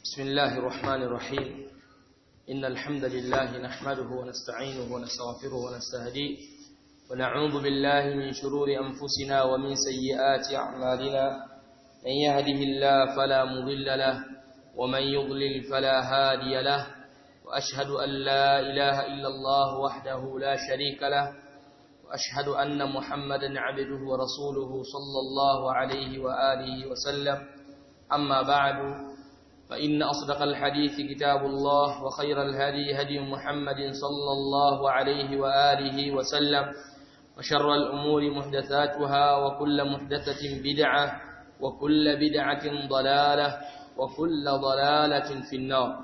بسم الله الرحمن الرحيم إن الحمد لله نحمده ونستعينه ونستغفره ونستهديه ونعوذ بالله من شرور أنفسنا ومن سيئات أعمالنا من يهده الله فلا مضل له ومن يضلل فلا هادي له وأشهد أن لا إله إلا الله وحده لا شريك له وأشهد أن محمدا عبده ورسوله صلى الله عليه وآله وسلم أما بعد فإن أصدق الحديث كتاب الله وخير الهدي هدي محمد صلى الله عليه وآله وسلم وشر الأمور محدثاتها وكل محدثة بدعة وكل بدعة ضلالة وكل ضلالة في النار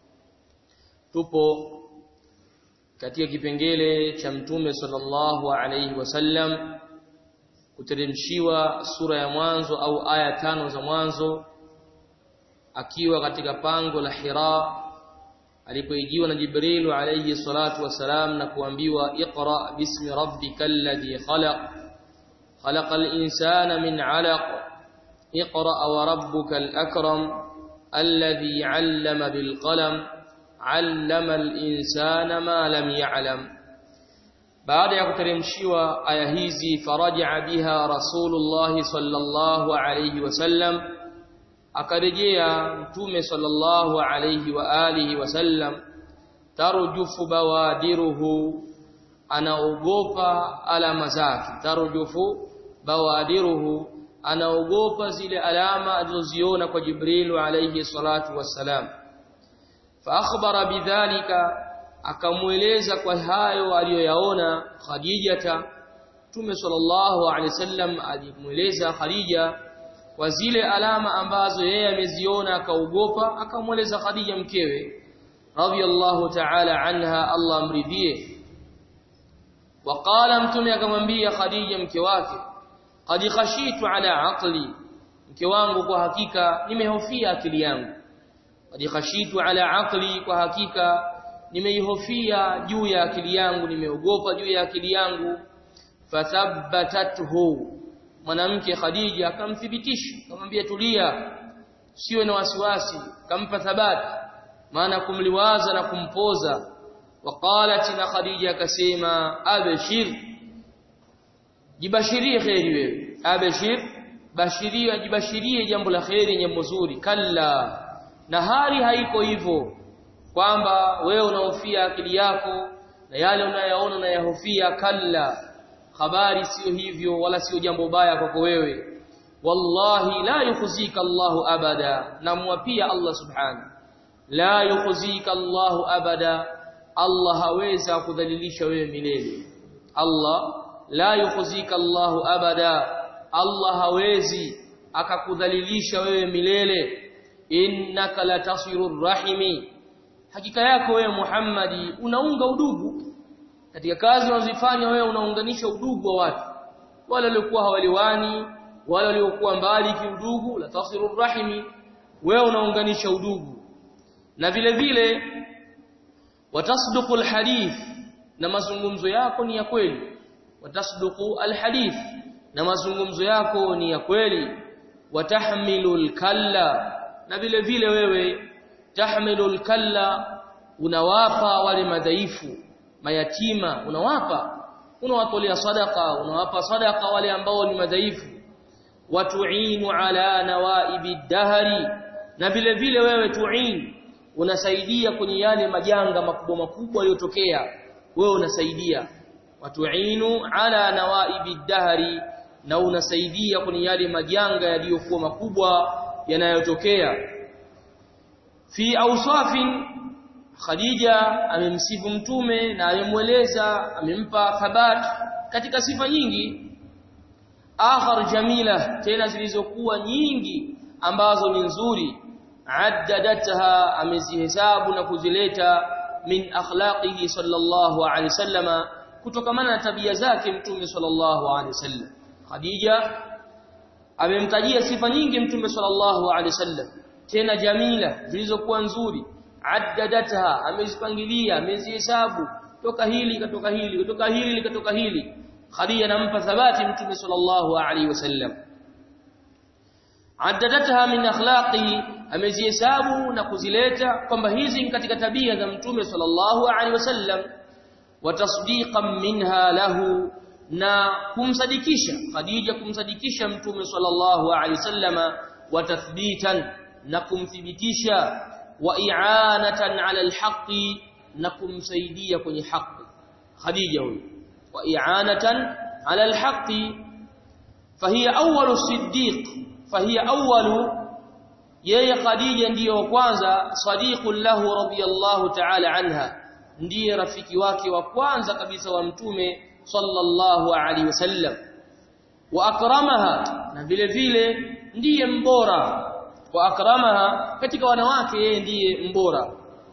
tupo katika kipengele cha mtume sallallahu alayhi wasallam kuteremshiwa sura ya mwanzo au aya tano za mwanzo akiwa katika pango la Hira alipoijiwa na Jibril alayhi salatu wasalam na kuambiwa iqra bismi rabbikal ladhi khalaq khalaqal insana min 'alaq iqra wa rabbukal akram alladhi 'allama bil qalam 'allama al insana ma lam ya'lam baada ya kuteremshiwa aya hizi faraja biha rasulullah sallallahu alayhi wasallam akarejea mtume sallallahu alayhi wa alihi wasallam tarjufu bawadiruhu anaogopa alama zake tarjufu bawadiruhu anaogopa zile alama alizoziona kwa Jibril alayhi salatu wassalam fa akhbara bidhalika akamueleza kwa hayo aliyoyaona Khadijata Mtume sallallahu alayhi wasallam alimueleza Khadija kwa zile alama ambazo yeye ameziona akaogopa akamweleza Khadija mkewe radhiyallahu ta'ala anha Allah amridhie waqala mtume akamwambia Khadija mke wake qad khashitu ala aqli mke wangu kwa hakika nimehofia akili yangu qad khashitu ala aqli kwa hakika nimeihofia juu ya akili yangu nimeogopa juu ya akili yangu fathabbatathu mwanamke Khadija akamthibitisha akamwambia tulia siwe na wasiwasi kampa thabati maana kumliwaza na kumpoza waqalat na Khadija akasema abshir jibashirie khairi wewe abshir bashiria jibashirie jambo la khairi jambo zuri kalla na hali haiko hivyo kwamba wewe unahofia akili yako na yale unayaona unayahofia kalla habari sio hivyo wala sio jambo baya kwako wewe wallahi la yukhzika Allahu abada namwapia Allah subhanahu la yukhzika Allahu abada Allah haweza kudhalilisha wewe milele Allah la yukhzika Allahu abada Allah hawezi akakudhalilisha wewe milele innaka latasirur rahimi hakika yako wewe Muhammadi unaunga udugu katika kazi unazofanya wewe unaunganisha udugu wa watu wale waliokuwa hawaliwani wale waliokuwa mbali kiudugu la tasiru rahimi wewe unaunganisha udugu na vile vile watasduqu alhadith na mazungumzo yako ni ya kweli watasduqu alhadith na mazungumzo yako ni ya kweli watahmilu alkalla na vile vile wewe tahmilu alkalla unawapa wale madhaifu mayatima unawapa unawatolea sadaka unawapa sadaka wale ambao ni madhaifu watuinu ala nawaibi dahari na vile vile wewe tuin unasaidia kwenye yale majanga makubwa makubwa yaliyotokea wewe unasaidia watuinu ala nawaibi dahari na unasaidia kwenye yale majanga yaliyokuwa makubwa yanayotokea fi awsafin Khadija amemsifu mtume na amemweleza amempa thabat katika sifa nyingi akhar jamila tena zilizokuwa nyingi ambazo ni nzuri addadatha amezihesabu na kuzileta min akhlaqihi sallallahu alaihi wasallama kutokamana na tabia zake mtume sallallahu alaihi wasallam Khadija amemtajia sifa nyingi mtume sallallahu alaihi wasallam tena jamila zilizokuwa nzuri addadatha amezipangilia amezihesabu toka hili katoka hili kutoka hili katoka hili Khadija anampa thabati mtume sallallahu alaihi wasallam addadatha min akhlaqi amezihesabu na kuzileta kwamba hizi ni katika tabia za mtume sallallahu alaihi wasallam wa tasdiqan minha lahu na kumsadikisha Khadija kumsadikisha mtume sallallahu alaihi wasallama wa tathbitan na kumthibitisha wa i'anatan ala alhaqi na kumsaidia kwenye haki Khadija huyo wa i'anatan ala alhaqi fahiya awwalu siddiq fahiya awwalu yeye Khadija ndiyo wa kwanza sadiqul lahu radiyallahu ta'ala anha ndiye rafiki wake wa kwanza kabisa wa mtume sallallahu alaihi wasallam wa akramaha na vile vile ndiye mbora wa akramaha katika wanawake yeye ndiye mbora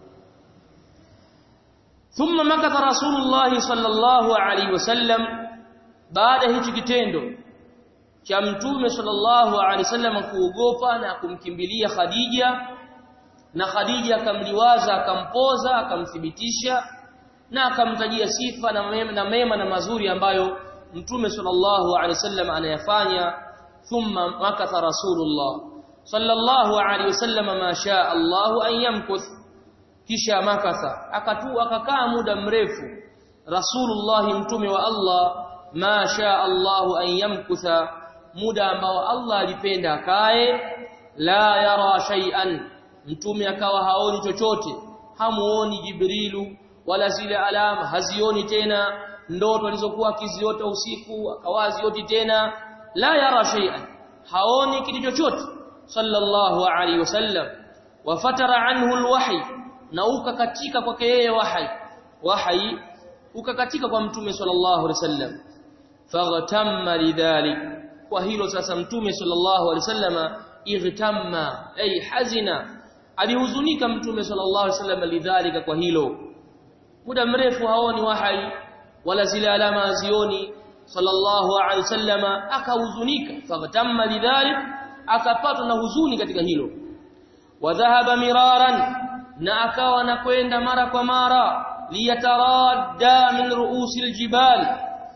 thumma makatha rasulullah sallallahu alaihi wasallam baada hichi kitendo cha mtume sallallahu alaihi wasallam kuogopa na kumkimbilia Khadija na Khadija akamliwaza akampoza akamthibitisha na akamtajia sifa na mema, na mema na mazuri ambayo mtume sallallahu alaihi wasallam anayafanya thumma makatha rasulullah sallallahu alaihi wasallam ma shaa Allah an yamkuth kisha makatha akatu akakaa muda mrefu rasulullah mtume wa Allah ma shaa Allah an yamkutha muda ambao Allah alipenda akae la yara shay'an mtume akawa haoni chochote hamuoni jibrilu wala zile alama hazioni tena ndoto alizokuwa akiziota usiku akawazioti tena la yara shay'an haoni kitu chochote sallallahu alaihi wasallam wafatara anhu alwahy na ukakatika kwake yeye wahi wahi ukakatika kwa mtume sallallahu alaihi wasallam faghtamma lidhalik kwa hilo sasa mtume sallallahu alaihi wasallama igtamma ay hazina alihuzunika mtume sallallahu alaihi wasallam lidhalika kwa hilo muda mrefu haoni wahai wala zile alama hazioni sallallahu alaihi wasallama akahuzunika faghtamma lidhalik akapatwa na huzuni katika hilo wadhahaba miraran na akawa anakwenda mara kwa mara liyataradda min ruusil jibal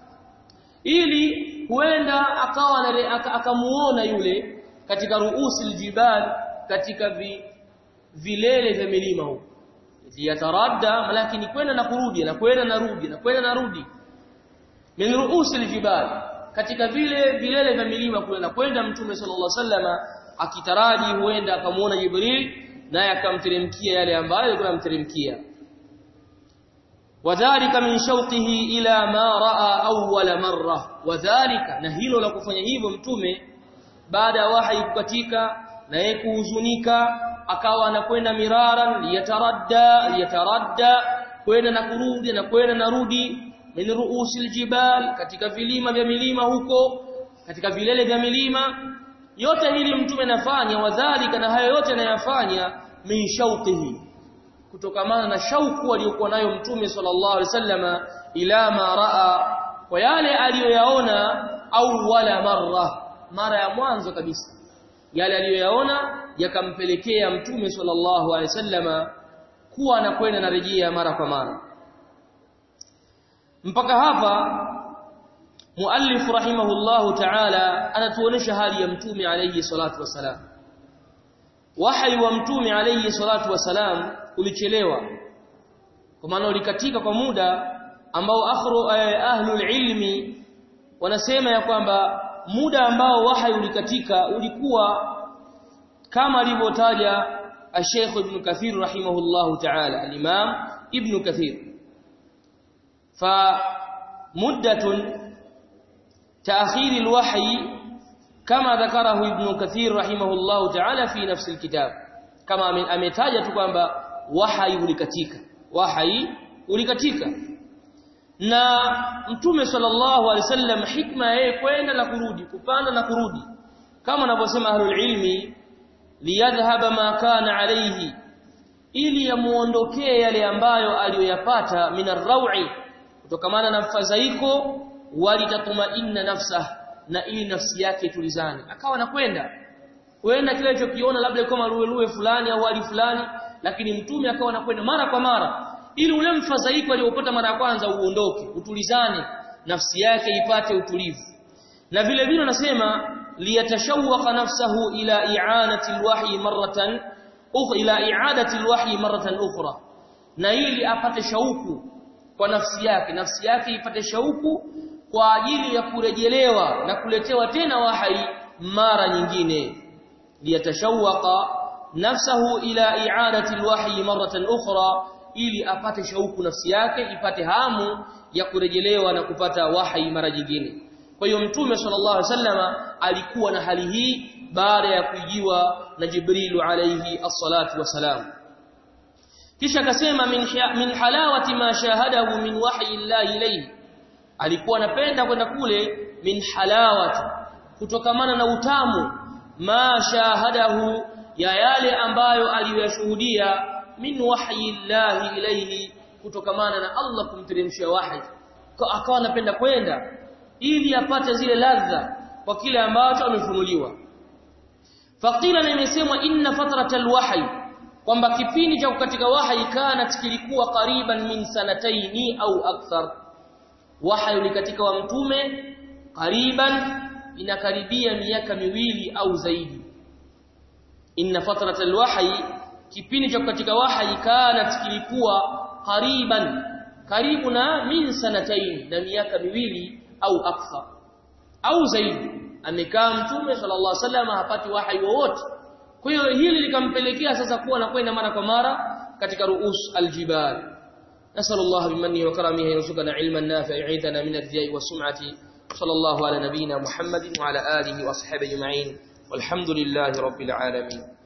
ili huenda akawa akamuona yule katika ruusil jibal katika vi, vilele vya milima huko liyataradda lakini kwenda na kurudi na kwenda na rudi na kwenda na rudi min ruusil jibal katika vile vilele vya milima kule na kwenda mtume sallallahu alaihi wasallama akitaraji huenda akamuona jibril naye akamteremkia yale ambayo alikuwa amteremkia wadhālika min shawqihi ila ma raa awwala marra wadhālika na hilo la kufanya hivyo mtume baada ya wahi kukatika na yeye kuhuzunika akawa anakwenda miraran liyataradda liyataradda kwenda na kurudi na kwenda na rudi min ruusil jibal katika vilima vya milima huko katika vilele vya milima yote hili mtume nafanya wadhālika na hayo yote anayafanya min shawqihi kutokamana na shauku aliyokuwa nayo mtume sallallahu alaihi wasallama ila ma raa kwa yale aliyoyaona au wala marra mara ya mwanzo kabisa yale aliyoyaona yakampelekea mtume sallallahu alaihi wasallama kuwa anakwenda na rejea mara kwa mara mpaka hapa muallif rahimahullahu ta'ala anatuonesha hali ya mtume alayhi salatu wasalam wahyi wa mtume alayhi salatu wasalam ulichelewa kwa maana ulikatika kwa muda ambao akhru ahlul ilmi wanasema ya kwamba muda ambao wahyi ulikatika ulikuwa kama alivyotaja Sheikh Ibn Kathir rahimahullahu ta'ala al-Imam Ibn Kathir fa muddatun تأخير الوحي كما ذكره ابن كثير رحمه الله تعالى في نفس الكتاب كما ametaja tu kwamba wahai ulikatika wahai ulikatika na mtume sallallahu alaihi wasallam hikma yeye kwenda na kurudi kupanda na kurudi kama anavyosema ahlul ilmi liyadhhaba ma kana alayhi ili yamuondokee yale ambayo aliyoyapata minarrawi kutokamana na mfadhaiko walitatmainna nafsa na ili nafsi yake itulizane akawa anakwenda kwenda kile alichokiona labda kama ruwe fulani au hali fulani lakini mtume akawa anakwenda mara kwa mara ili ule mfadhaiko aliyopata mara ya kwanza uondoke utulizane nafsi yake ipate utulivu na vile vile anasema liyatashawwaqa nafsahu ila i'anati alwahyi marratan ila i'adati alwahyi maratan ukhra na ili apate shauku kwa nafsi yake nafsi yake ipate shauku kwa ajili ya kurejelewa na kuletewa tena wahyi mara nyingine liyatashawqa nafsahu ila i'adati alwahyi maratan ukhra ili apate shauku nafsi yake ipate hamu ya kurejelewa na kupata wahyi mara nyingine kwa hiyo mtume sallallahu alaihi wasallama alikuwa na hali hii baada ya kujiwa na Jibrilu alayhi as-salatu wasalam kisha akasema min, min halawati ma shahadahu min wahyi Allah ilayhi alikuwa anapenda kwenda kule min halawati kutokamana na utamu ma shahadahu ya yale ambayo aliyoshuhudia min wahyi Allah ilayhi kutokamana na Allah kumteremshia wahi akawa anapenda kwenda ili apate zile ladha kwa kile ambacho amefunuliwa faqila na imesemwa inna fatratal wahyi kwamba kipindi cha katika wahyi kana kilikuwa kariban min sanataini au akthar wahyi ni katika wa mtume kariban inakaribia miaka miwili au zaidi inna fatratal wahyi kipindi cha katika wahyi kana kilikuwa kariban karibu na min sanataini na miaka miwili au akthar au zaidi amekaa mtume sallallahu alaihi wasallam hapati wahyi wowote kwa hiyo hili likampelekea sasa kuwa anakwenda mara kwa mara katika ruus aljibal نسأل الله بمنه وكرمه يرزقنا علما نافعا يعيذنا من الرياء والسمعة صلى الله على نبينا محمد وعلى آله وأصحابه أجمعين والحمد لله رب العالمين